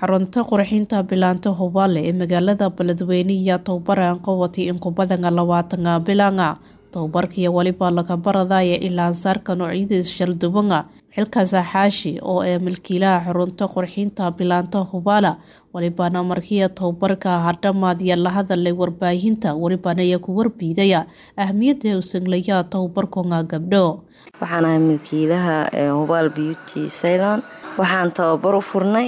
xarunta qurxinta bilaanta hubaale ee magaalada beledweyne ayaa tababaran qabatay in ku badan labaatana bilanga tababarkii weliba laga baradaya ilaa saarka noocyadiis shaldubanga xilkaas xaashi oo ee milkiilaha xarunta qurxinta bilaanta hubaala welibana markii tababarka hadhamaad iyo la hadalay warbaahinta welibana ayaa ku warbiidaya ahmiyada u sanglaya tababarkonga gabdho waxaan ahay milkiilaha hubaal beauty ceylon waxaan tababar u furnay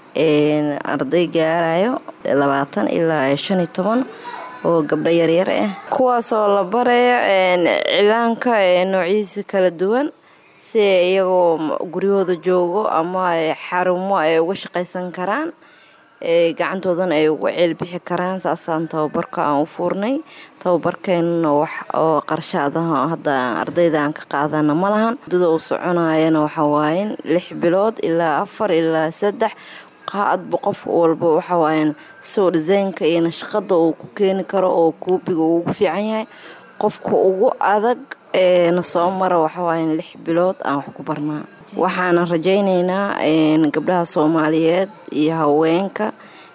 arday gaarayo labaatan ilaa shan iyo toban oo gabdho yaryar ah kuwaasoo la barayo cilaanka noociisa kala duwan si iyagoo guryahooda joogo ama xarumo ay uga shaqaysan karaan gacantoodana ay uga ceelbixi karaan saasaan tababarka aan u fuurnay tababarkeenana wax oo qarshaadaha hadda ardayda aan ka qaadana ma lahan muddada uu soconayana waxawaaye lix bilood ilaa afar ilaa saddex qaadba qof walba waxawaaye soo dhisaynka iyo nashaqada uu ku keeni karo oo koobiga uu ugu fiican yahay qofka ugu adag na soo mara waxawaaye lix bilood aan wax ku barnaa waxaana rajaynaynaa gabdhaha soomaaliyeed iyo haweenka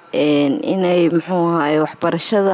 inay muxuu ahaay waxbarashada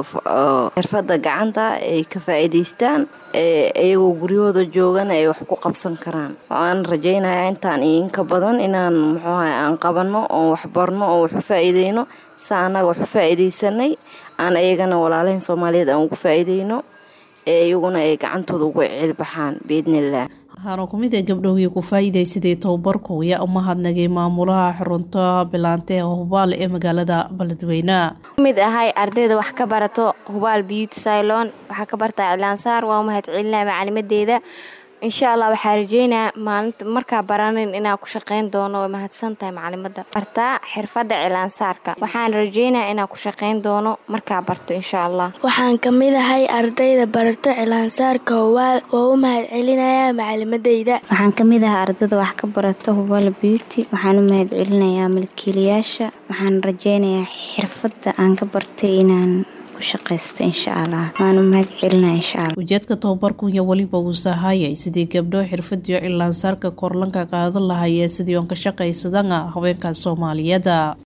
xirfada gacanta ay ka faa-iideystaan iyagoo guryahooda joogana ay wax ku qabsan karaan waxaan rajaynayaa intaan iyo inka badan inaan muxuu ahay aan qabano oon waxbarno oon wax u faa-iideyno sa annaga wax u faa-iideysanay aan iyagana walaalahin soomaaliyeed aan ugu faa-iideyno ee iyaguna ay gacantooda uga ceelbaxaan biidnillaah waxaana kumid ee gabdhowii ku faa-iideysaday tababarku ayaa u mahadnagay maamulaha xarunta bilaante ee hubaal ee magaalada beledweyne mid ahay ardayda wax ka barato hubaal beauty cylon waxaa ka bartaa cilaansaar waa u mahad celinaa macalimadeeda insha allah waxaa rajeynaa maalinta markaa baranin inaa ku shaqeyn doono way mahadsan tahay macalimada bartaa xirfada cilaansaarka waxaan rajeynaa inaa ku shaqeyn doono markaa barto insha allah waxaan ka mid ahay ardayda barato cilaansaarka hubaal waa u mahad celinayaa macalimadeyda waxaan ka mid ahay ardayda wax ka barato hubaal beauty waxaan u mahad celinayaa milkiilayaasha waxaan rajeynayaa xirfada aan ka bartay inaan ujeedka tababarkunya weliba uu sahayay sidii gabdho xirfadiyo cilaansaarka korlanka qaadan lahayee sidii oon ka shaqaysadana haweenka soomaaliyeed